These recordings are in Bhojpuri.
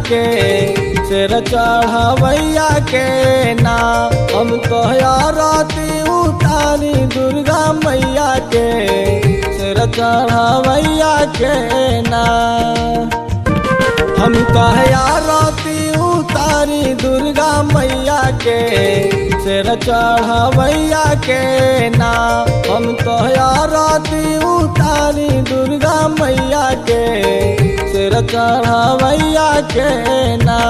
के सिर चढ़वैया के ना हम तो आरती उतारी दुर्गा मैया के सिर चढ़वैया के ना हम कहे आरती उतारी दुर्गा मैया के सिर चढ़वैया के ना हम तो आरती उतारी दुर्गा मैया के सिर चढ़वैया के ना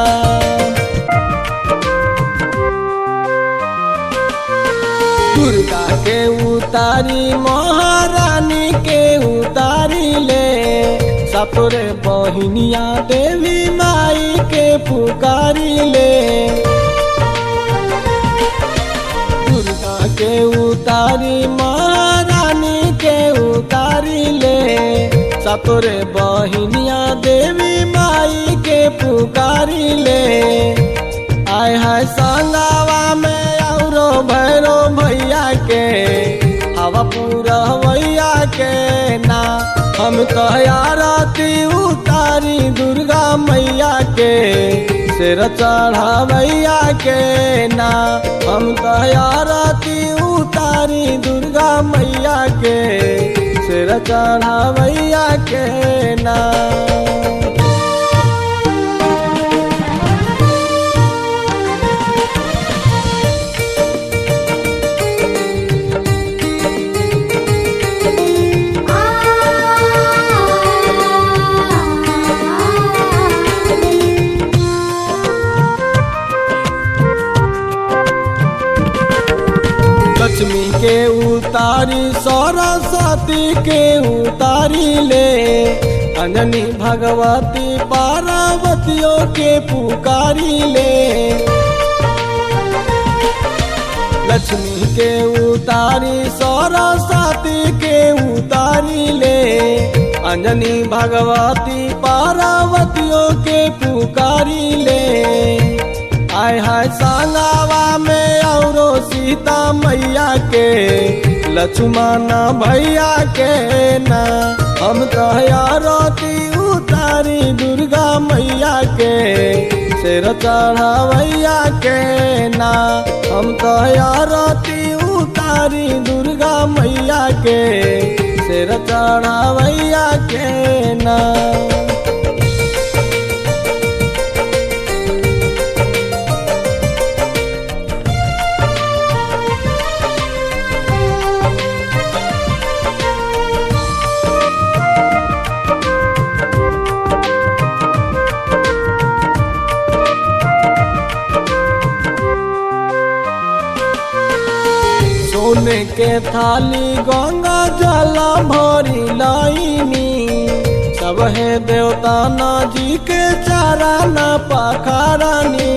दुर्गा के उतारी महारानी के उतारी ले सपुरे बहिनिया देवी माई के पुकारी ले दुर्गा के उतारी महारानी के उतारी ले सपुरे बहिनिया देवी माई के पुकारी ले आय है संगावा में औरो भैरो भैया के हवा पूरा भैया के ना हम तो आरती उतारी दुर्गा मैया के सिर चढ़ावैया के ना हम तो आरती उतारी दुर्गा मैया के सिर चढ़ावैया के ना लक्ष्मी के उतारी सरस्वती के उतारी ले अंजनी भगवती पार्वतियों के पुकारी ले लक्ष्मी के उतारी सरस्वती के उतारी ले अंजनी भगवती पार्वतियों के पुकारी ले आय हाय संगावा में औरो सीता मैया के लक्ष्मण भैया के ना हम तो आरती उतारी दुर्गा मैया के सिर चढ़ावैया के ना हम तो आरती उतारी दुर्गा मैया के सिर चढ़ावैया के ना सोने के थाली गंगा जला भरी लाइनी सब है देवता ना जी के चारा ना पखारानी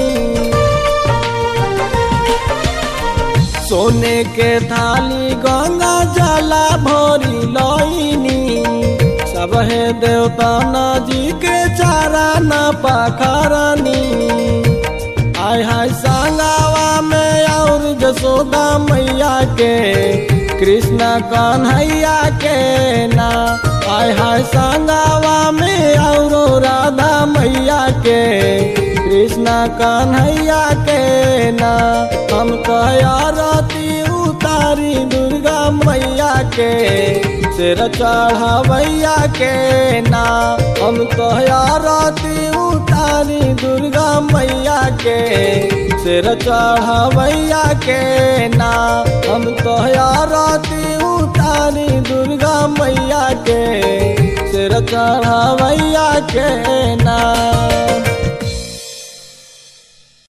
सोने के थाली गंगा जला भरी लाइनी सब है देवता ना जी के चारा ना पखारानी आय हाय संगावा में और जसोदा मैया के कृष्णा कन्हैया के ना आय हाय संगावा में और राधा मैया के कृष्णा कन्हैया के ना हम आरती उतारी दुर्गा मैया के सिर चढ़ावैया के ना हम तो आरती उतारी दुर्गा मैया के सिर चढ़ावैया के ना हम तो आरती उतारी दुर्गा मैया के सिर चढ़ावैया के ना